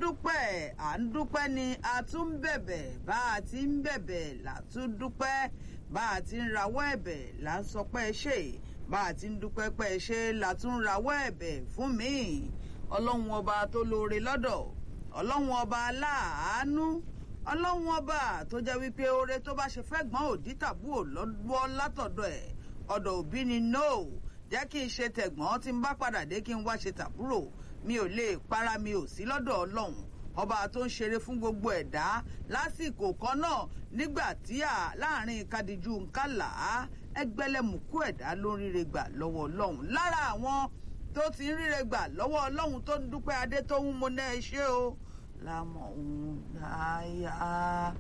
dúpẹ́ à ń dúpẹ́ ni a tún ń bẹ̀bẹ̀ bá a ti ń bẹ̀bẹ̀ là tún dúpẹ́ bá a ti ń rawọ́ ẹ̀bẹ̀ là ń sọ pé ẹ ṣe bá a ti ń dúpẹ́ pé ẹ ṣe là tún ń rawọ́ ẹ̀bẹ̀ fún mi ọlọ́run ọba tó lóore lọ́dọ̀ ọlọ́run ọba aláàánú ọlọ́run ọba tó jẹ́ wípé oore tó bá ṣe fẹ́ gbọ́n òdí tàbú ò lọ́wọ́ látọ̀dọ̀ ẹ̀ ọ̀dọ̀ òbí ni no jẹ́ kí n ṣe tẹ̀gbọ́n tí n bá padà dé kí n wá ṣe tàbúrò mi ò lè para mi ò sí lọ́dọ̀ ọlọ́run ọba tó ń ṣeré fún gbogbo ẹ̀dá lásìkò kan náà nígbà tí à láàrin kadiju nkàlà ẹgbẹ́lẹ́mùkú ẹ̀dá ló ń ríre gbà lọ́wọ́ ọlọ́run lára àwọn tó ti ń ríre gbà lọ́wọ́ ọlọ́run tó ń dúpẹ́ adé tó ń mo náà ṣe o lámọ̀ òun dáyà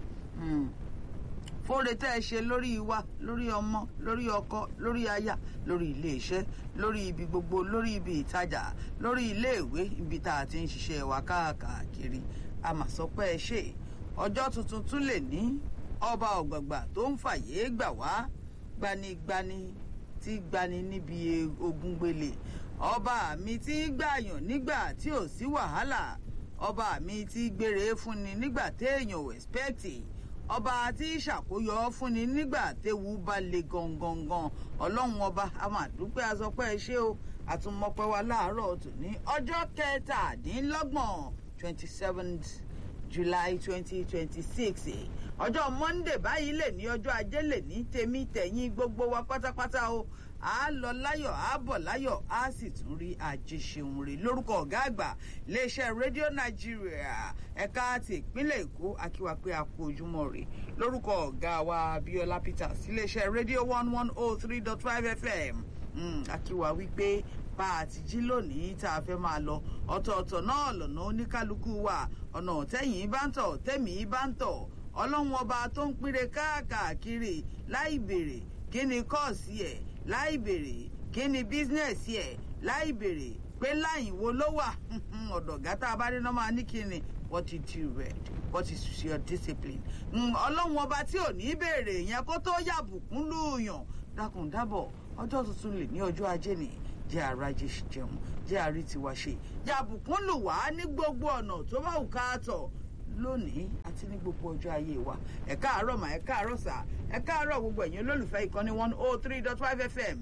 fóore tẹ́ ẹ ṣe lórí wa lórí ọmọ lórí ọkọ lórí aya lórí iléeṣẹ́ lórí ibi gbogbo lórí ibi ìtajà lórí iléèwé ibi tá a ti ń ṣiṣẹ́ wa káàkiri a mà sọ pé ẹ ṣe ọjọ́ tuntun tún lè ní ọba ọ̀gbàgbà tó ń fàyè gbà wá gbanigbani tí gbani níbi ogun gbélé ọba mi tí gbàyàn nígbà tí ò sí wàhálà ọba mi tí gbére fúnni nígbà téèyàn ò ẹ̀spẹ́kìtì ọba tí ṣàkóyọ fúnni nígbà téwu bá le gangan ọlọ́run ọba a máa dúpẹ́ asọpẹ́ ẹ ṣé o àtúmọ̀pẹ́ wa láàárọ̀ tòní ọjọ́ kẹtàdínlọ́gbọ̀n twenty seventh july twenty twenty six ọjọ́ monday báyìí lè ní ọjọ́ ajé lè ní tèmi tẹ̀yìn gbogbo wa pátápátá o a lọ láyọ̀ a bọ̀ láyọ̀ a sì tún rí àjẹsẹ̀hún rè lórúkọ ọ̀gá àgbà iléeṣẹ́ rédíò nàìjíríà ẹ̀ka ti ìpínlẹ̀ èkó akíwa pé a kú ojúmọ́ rè lórúkọ ọ̀gá wa abiola peters iléeṣẹ́ rédíò one one oh three dot five fm akíwa wípé bá a ti jí lónìí tá a fẹ́ máa lọ ọ̀tọ̀ọ̀tọ̀ náà lọ́nà oníkálukú wa ọ̀nà tẹ́yìn bá ń tọ̀ tẹ́mi bá ń tọ̀ ọlọ́run ọba tó ń pínre káàkiri láì béèrè kí ni kọ́ọ̀sì ẹ̀ láì béèrè kí ni bísínẹ́sì ẹ̀ láì béèrè pé láyìn wo ló wà ọ̀dọ̀ gátà abádéná máa ní kí ni what did you read what is your discipline ọlọ́run ọba tí ò ní béèrè yẹn kó tó yàbùkún lùyàn dákun dábọ̀ ọjọ́ tuntun lè ní ọjọ́ ajé ni jẹ́ àrájẹ jẹun jẹ́ àrí tiwa ṣe yàbùkún lù wá ní gbogbo ọ̀nà tó bá wù ká tọ̀ lónìí àti ní gbogbo ọjọ́ ayé wa ẹ káàárọ̀ mà ẹ káàárọ̀ sà ẹ káàárọ̀ gbogbo ẹ̀yin olólùfẹ́ ìkànnì one oh three dot five fm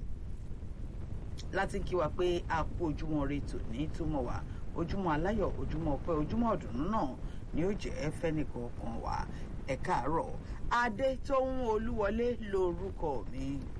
láti kí wa pé a kú ojúmọ́ re tòní túmọ̀ wá ojúmọ́ aláyọ̀ ojúmọ́ ọpẹ́ ojúmọ́ ọ̀dùnnú náà ni ó jẹ́ fẹ́nìkọ̀ọ̀kan wa ẹ káàárọ̀ adé tó ń olúwọlé lórúkọ mi.